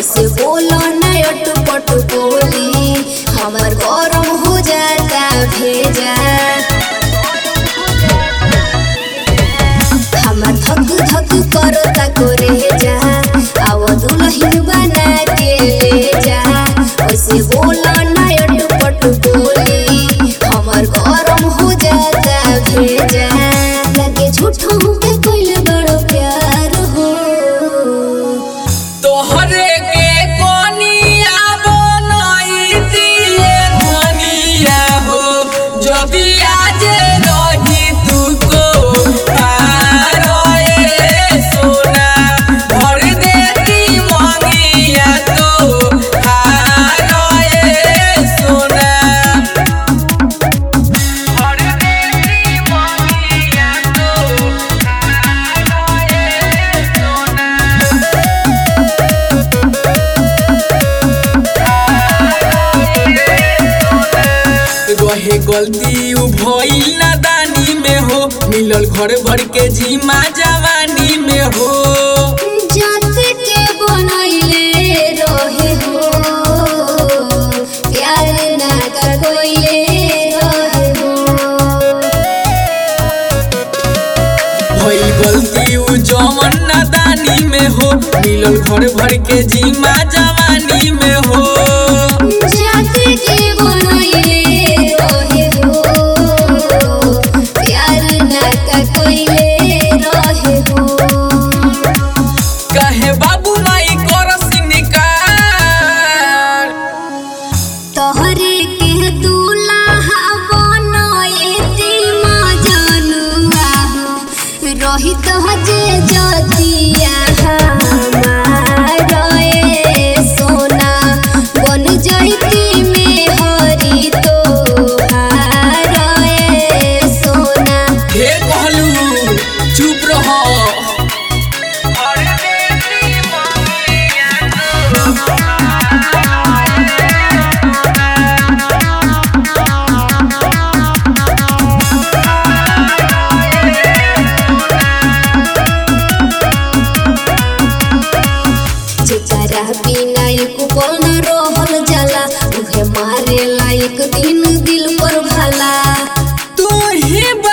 ऐसे बोलो न अटपट बोली हमर गरम हो जाता भेजा हमर धक धक करता करे जा आव दुल्हन बना के ले जा ऐसे बोलो न अटपट बोली हमर गरम हो जाता भेजा लगे झूठों के कोई बड़ो प्यार हो तोहरे के कोनिया बनई दिए धनिया हो जबी आज रही तू को पारोए सोना भर देती मंगिया तो हारोए सोना भर देती मंगिया तो हारोए सोना रहे गलती उ भइल नादानी में हो मिलल घर भर के जीमा जवानी में हो जात के बनैले रहे हो प्यार ना कर कोइले रहे हो भइल गलती उ जवन नादानी में हो मिलल घर भर के जीमा जवानी में हो जात के बनैले रहे हो प्यार ना कर कोइले रहे हो कहे बाबू माई करस निकार तोहरे के दूल्हा बनैती मजनुआ रही तो जे जतिया हमार ए सोना बन जैती में हरी तो ए सोना ढेर कहलू चुप रह जेकरा बिना एक पल न रहल जाला उहे मारे लायक दिन दिल पर भला तू ही